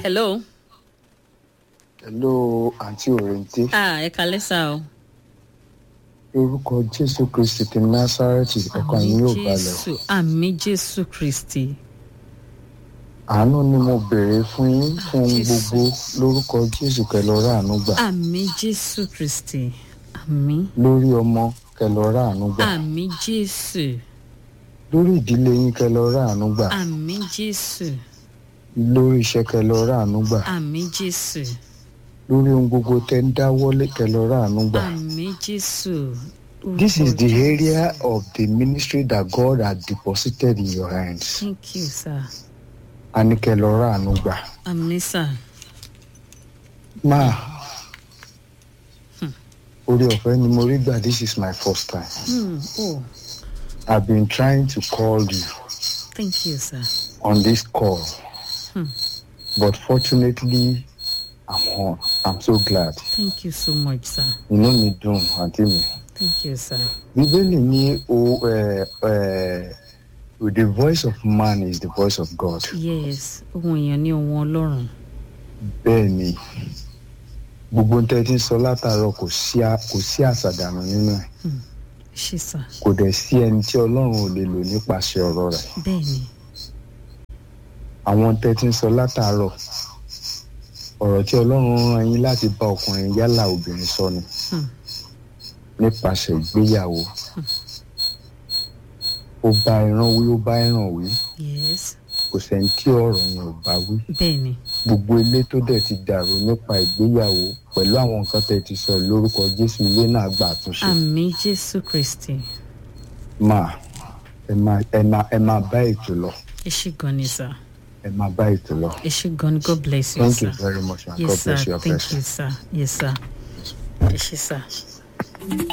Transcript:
hello. hello àǹtí òrèǹté ah ẹ kalẹ́ sá o. lórúkọ jésù kristi ti násárẹ́tì ọkàn yín yóò balẹ̀ o. jésù àmì jésù kristi. àánú ni mo béèrè fún yín fún ohun Jésù. gbogbo lórúkọ jésù kẹlọrọ àánú gbà àmì jésù kristi. àmì lórí ọmọ kẹlọrọ àánú gbà àmì jésù lórí ìdílé yín kẹlọrọ àánú gbà àmì jésù lórí iṣẹ́ kẹlọrọ àánú gbà àmì jésù lórí ohun gbogbo tẹ ń dáwọ́lé kẹlọrọ àánú gbà. àmì jésù. This is the Orúkọ Jésù. area of the ministry that God had deposited in your hands. thank you sir. A ní kẹlọrọ àánú gbà. àmì sir. máa orí ọ̀fẹ́ ni mo rí gbà this is my first time Hmm. oh i've been trying to call you thank you sir. on this call Hmm. but fortunately i'm on i'm so glad thank you so much sir. inú mi dùn àǹtí mi thank you sir. bíbélì ní o ẹ ẹ the voice of man is the voice of god yes ohun èèyàn ní ohun ọlọ́run. bẹ́ẹ̀ ni gbogbo ń tẹ́tí sọ látàárọ̀ kò sí a- kò sí àṣàdànù nínú ẹ̀ ṣe sà kò dẹ̀ sí ẹni tí ọlọ́run ò lè lò nípasẹ̀ ọ̀rọ̀ rẹ̀ bẹ́ẹ̀ ni àwọn tẹ́tí sọ látàárọ̀ ọ̀rọ̀ tí ọlọ́run rán yín láti bá ọkùnrin yálà obìnrin sọ ni Hmm. nípasẹ̀ ìgbéyàwó ó bá ẹran wí ó bá ẹran wí yes kò sẹ́ni tí ọ̀rọ̀ yẹn ò bá wí bẹ́ẹ̀ ni gbogbo ilé tó dẹ̀ ti dàrú nípa ìgbéyàwó pẹ̀lú àwọn nǹkan tẹ́ ti sọ lórúkọ jésù ilé náà gbà àtúnṣe àmì jésù kristi máa ẹ máa ẹ máa ẹ máa bá ètò lọ ẹ ṣe gan ni sà ẹ máa bá ètò lọ ẹ ṣe gan ni god bless you thank sir you very much and yes god sir bless your thank person. you sir yes sir ẹ ṣe sir.